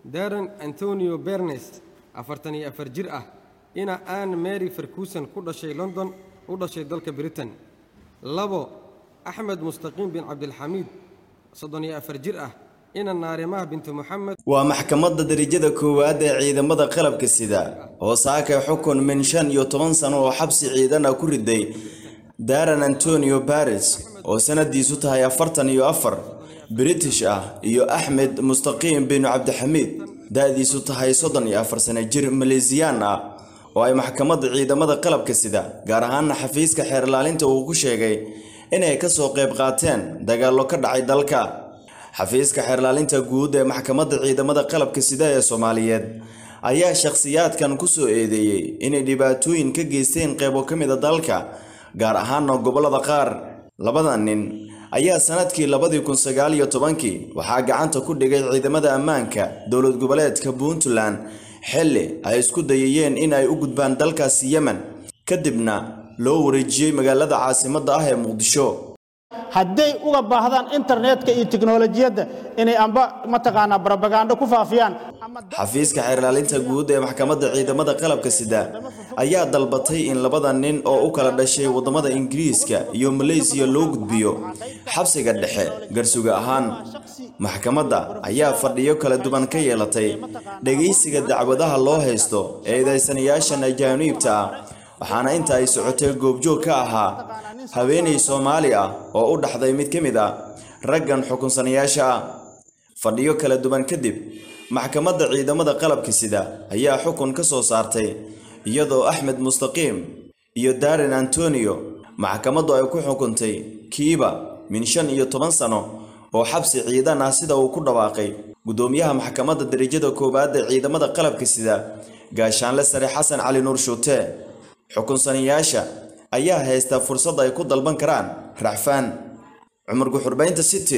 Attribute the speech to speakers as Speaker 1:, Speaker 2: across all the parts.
Speaker 1: daran antonio bernes afartan iyo afar jir ah ina ann mary ferguson ku dhashay london u dhashay dalka britain labo axmed mustaqiim bin cabdilxamiid soddon iyo afar jir ah ina naarimaha bintu moxamed
Speaker 2: waa maxkamadda darajada koowaad ee ciidamada qalabka sida oo saaka xukun min shan iyo toban sano oo xabsi ciidan ah ku riday daran antonio bares oo sanadiisu tahay afartan iyo afar british ah iyo axmed mustaqiim bin cabdixamiid da-diisu tahay soddon iyo afar sano jir maleesiyaan ah oo ay maxkamadda ciidamada qalabka sida gaar ahaana xafiiska xeer ilaalinta uu ku sheegay inay ka soo qayb qaateen dagaallo ka dhacay dalka xafiiska xeerlaalinta guud ee maxkamadda ciidamada qalabka sida ee soomaaliyeed ayaa shakhsiyaadkan ku soo eedeeyey inay dhibaatooyin ka geysteen qaybo ka mid a dalka gaar ahaana gobollada qaar labada nin ayaa sanadkii labadii kun sagaal iyo tobankii waxaa gacanta ku dhigay ciidamada ammaanka dowlad goboleedka puntland xilli ay isku dayayeen in ay u gudbaan dalkaasi yemen kadibna loo wareejiyey magaalada caasimadda ah ee muqdisho
Speaker 3: hadday uga baahdaan internetka iyo tiknolojiyadda inay amba mataqaanaa barabagando ku faafiyaan
Speaker 2: xafiiska xeerlaalinta guud ee maxkamadda ciidamada qalabka sida ayaa dalbatay in labada nin oo u kala dhashay waddamada ingiriiska iyo maleysiya loo gudbiyo xabsiga dhexe garsuga ahaan maxkamadda ayaa fadhiyo kala duwan ka yeelatay dhegaysiga dacwadaha loo haysto ee eedaysanayaashan ajaaniibta ah waxaana inta ay socotay goobjoog ka ahaa haweenay soomaali ah oo u dhaxday mid ka mid ah raggan xukunsanayaasha ah fadhiyo kala duwan kadib maxkamadda ciidamada qalabka sida ayaa xukun ka soo saartay iyadoo axmed mustaqiim iyo darin antonio maxkamaddu ay ku xukuntay kiiba min shan iyo toban sano oo xabsi ciidan ah sida uu ku dhawaaqay guddoomiyaha maxkamadda darajada koowaad ee ciidamada qalabka sida gaashaanle sare xasan cali nuur shuute xukunsanayaasha ayaa haysta fursad ay ku dalban karaan racfaan cumar guxurbaynta city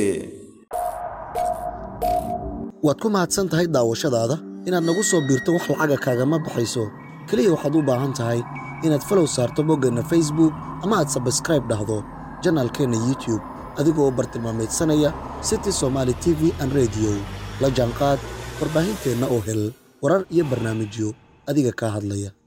Speaker 4: waad ku mahadsan tahay daawashadaada inaad nagu soo biirto wax lacaga kaagama baxayso keliya waxaad u baahan tahay inaad falow saarto boggeenna facebook ama aad sabskraib dhahdo janaalkeenna youtube adigoo bartilmaamaydsanaya city somaali t v an rediyo la jaanqaad warbaahinteenna oo hel warar iyo barnaamijyo adiga kaa hadlaya